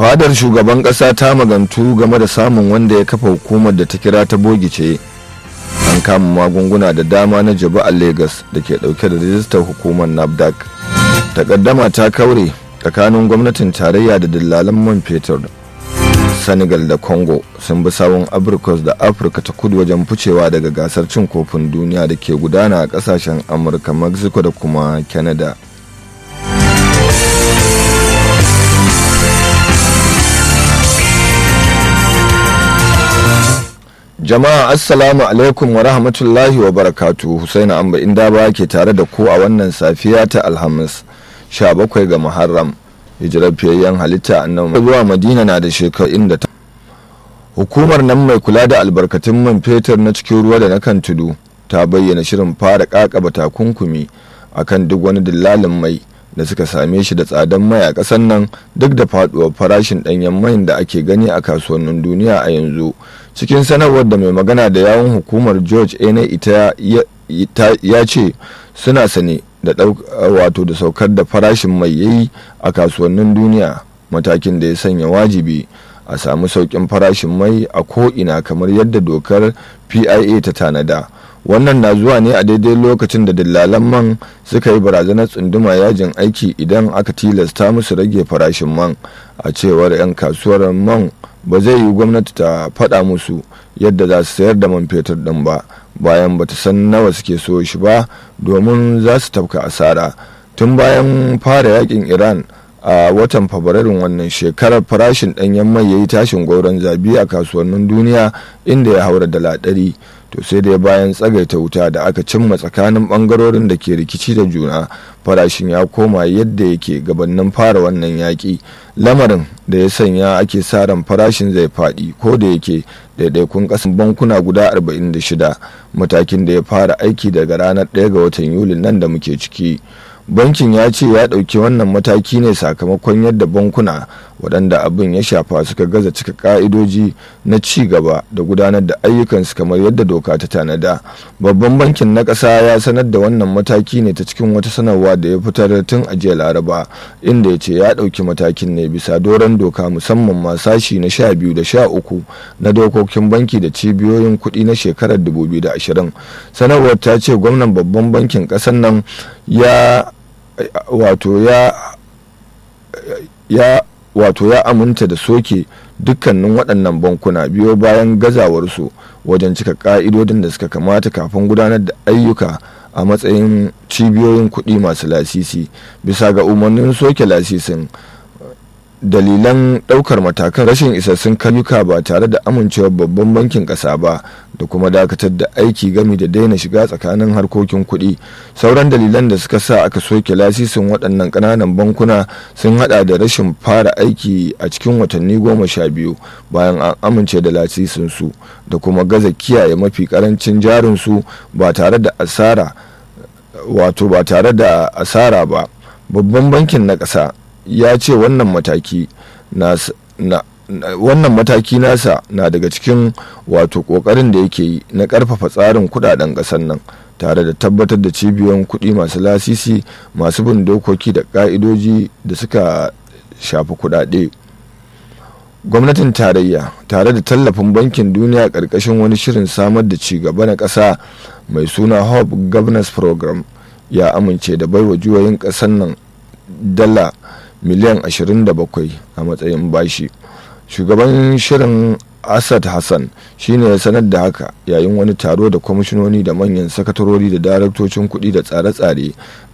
fadar shugaban kasa ta magantu game da samun wanda ya kafa hukumar da ta kira ta bogice an kama magunguna da dama na jabu a lagos da ke dauke da rijistar hukumar nafdac takaddama ta kaure tsakanin gwamnatin tarayya da dillalan man fetur senegal da congo sun bi sawun abrikos da afirka ta kudu wajen ficewa daga gasar cin kofin duniya da ke gudana a kasashen amurka mexico da kuma canada jama'a assalamu alaikum wa rahmatullahi wa barakatu husaini amba inda ba ke tare da ku a wannan safiya ta alhamis 17 ga muharram hijirar fiyayyen halitta annabi zuwa madina na da shekaru inda ta hukumar nan mai kula da albarkatun man fetur na cikin ruwa da na kan tudu ta bayyana shirin fara kakaba takunkumi akan duk wani dillalin mai da suka same shi da tsadan mai a ƙasar nan duk da faduwar farashin ɗanyen mai da ake gani a kasuwannin duniya a yanzu cikin sanarwar da mai magana da yawun hukumar george ene ita ya ce suna sane da wato da saukar da farashin mai yayi a kasuwannin duniya matakin da ya sanya wajibi a samu sauƙin farashin mai a ko'ina kamar yadda dokar pia ta tanada wannan na zuwa ne a daidai lokacin da dillalan man suka yi barazanar tsunduma yajin aiki idan aka tilasta musu rage farashin man a cewar 'yan kasuwar man ba zai yi gwamnati ta faɗa musu yadda za su sayar da man fetur ɗin ba bayan ba ta san nawa suke so shi ba domin za su tafka asara tun bayan fara yakin iran a watan fabrairun wannan shekarar farashin ɗanyen mai ya yi tashin gauron zabi a kasuwannin duniya inda ya haura dala ɗari to sai dai bayan tsagaita wuta da aka cimma tsakanin ɓangarorin da ke rikici da juna farashin ya koma yadda yake gabanin fara wannan yaƙi lamarin da ya sanya ake sa ran farashin zai faɗi ko da yake daidaikun ƙasan bankuna guda 46 matakin da ya fara aiki daga ranar 1 ga watan yulin nan da muke ciki bankin ya ce ya ɗauki wannan mataki ne sakamakon yadda bankuna waɗanda abin ya shafa suka gaza cika ƙa'idoji na ci gaba da gudanar da ayyukansu kamar yadda doka ta tanada babban bankin na ƙasa ya sanar da wannan mataki ne ta cikin wata sanarwa da ya fitar tun a jiya laraba inda ya ce ya ɗauki matakin ne bisa doron doka musamman ma sashi na sha biyu da sha uku na dokokin banki da cibiyoyin kuɗi na shekarar 2020 sanarwar ta ce gwamnan babban bankin ƙasar nan ya wato ya ya wato ya aminta da soke dukkanin waɗannan bankuna biyo bayan gazawarsu wajen cika ƙa'idodin da suka kamata kafin gudanar da ayyuka a matsayin cibiyoyin kuɗi masu lasisi bisa ga umarnin soke lasisin dalilan ɗaukar matakan rashin isassun kayuka ba tare da amincewar babban bankin ƙasa ba da kuma dakatar da aiki gami da daina shiga tsakanin harkokin kuɗi sauran dalilan da suka sa aka soke lasisin waɗannan ƙananan bankuna sun hada da rashin fara aiki a cikin watanni goma sha biyu bayan an amince da lasisin su da kuma gaza kiyaye mafi ƙarancin jarinsu ba tare da asara wato ba tare da asara ba babban bankin na ƙasa ya ce wannan mataki na wannan mataki nasa na daga cikin wato kokarin da yake yi na karfafa tsarin kudaden kasar nan tare da tabbatar da cibiyoyin kudi masu lasisi masu bin dokoki da ka'idoji da suka shafi kudade gwamnatin tarayya tare da tallafin bankin duniya karkashin wani shirin samar da ci gaba na ƙasa mai suna hope governance program ya amince da baiwa juyoyin ƙasar nan dala miliyan 27 a matsayin bashi shugaban shirin asad hassan shine ya sanar da haka yayin wani taro da kwamishinoni da manyan sakatarori da daraktocin kuɗi da tsare-tsare